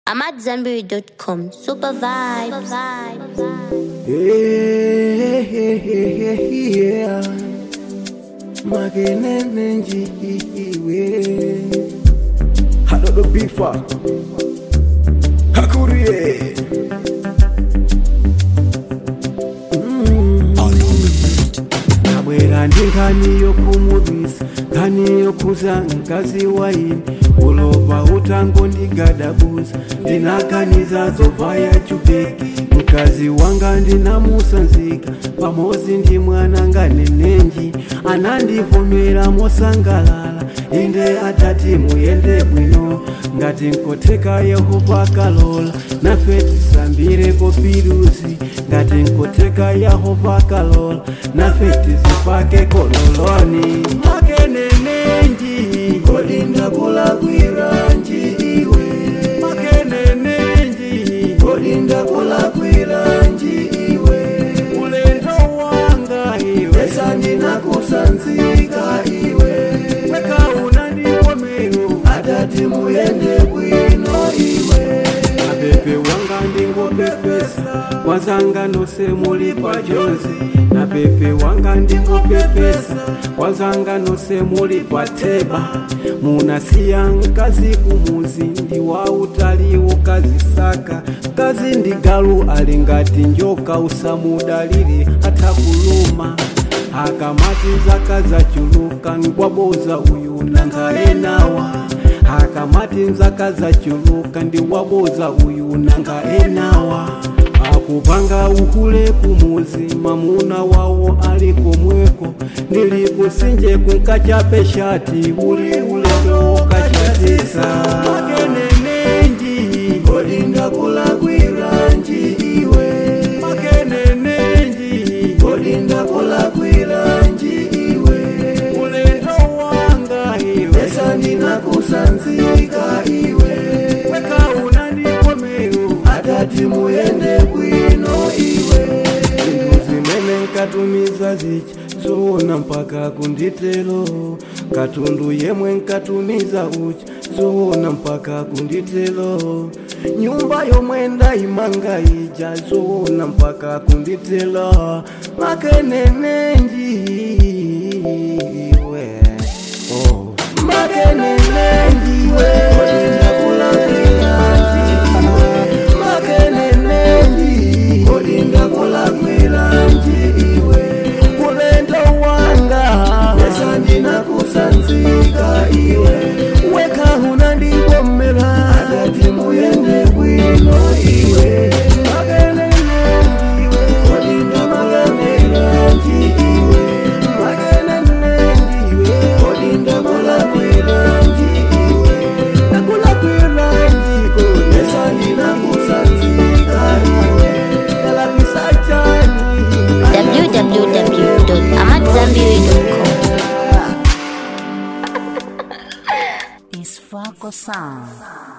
I'm at Zenberry.com. Super vibes. Yeah, yeah, yeah. Magenene njiwe Hadodo bifa Hakurie Nabwera ndi nkhani yokumudwisa nkhani yokuza mkazi waini ulova utango ndigadabuza ndinaganiza zovaya chubeki mkazi wanga ndinamusanzika pamodzi ndi mwana nganenenji anandivomera mosangalala inde atati muyende bwino ngati nkoteka yehova kalola nafe tisambireko pirusi ngati nkoteka yehova kalola nafe tisipake kololoni makenenenji kodinda kulakwiranji iwe makenenenji kodinda kulakwiranji iwe ulendo wanga iwe esa ndinakusanzika iwe weka unandivomero atati muyende bwino iwe apepe wanga ndingopepesa kwazanga nose muli pajonzi na pepe wanga ndingopepesa kwazanga nose muli pateba munasiya mkazi kumuzi ndi wa utali ukazisaka mkazi ndi galu ali ngati njoka usamudalire atakuluma akamati zaka zachuluka ngwaboza uyu nangaenawa akamati nzaka zachuluka ndi waboza uyu nangaenawa akupanga uhule kumuzi mamuna wawo ali komweko ndilikusinje kunkachape shati uli ulendo ukachatisa makenenenji kodinda kulakwiranji iwe makenenenji kodinda kulakwiranji iwe ulendo wanga iwe esa ndinakusanzika iwe weka unandikomero atati muyende bwino iwe zinthu zimene nkatumiza zichi zoona mpaka kunditelo katundu yemwe nkatumiza uchi zoona mpaka kunditelo nyumba yomwe ndayimanga ija zoona mpaka kunditelo makenenenji iwe oh. makenenenji iwe kodinda kulakwiranji iwe makenenenji kodinda kulakwiranji iwe ulendo wanga pesa ndinakusanzika iwe weka unandivomera atati muyende bwino iwe makenenenji iwe kodinda makenenenji iwe makenenenji iwe kodinda kulakwiranji iwe nakulakwiranji kodesa ndinakusanzika iwe kalamisachani www.amatzambiri.com. It's Fako Sound.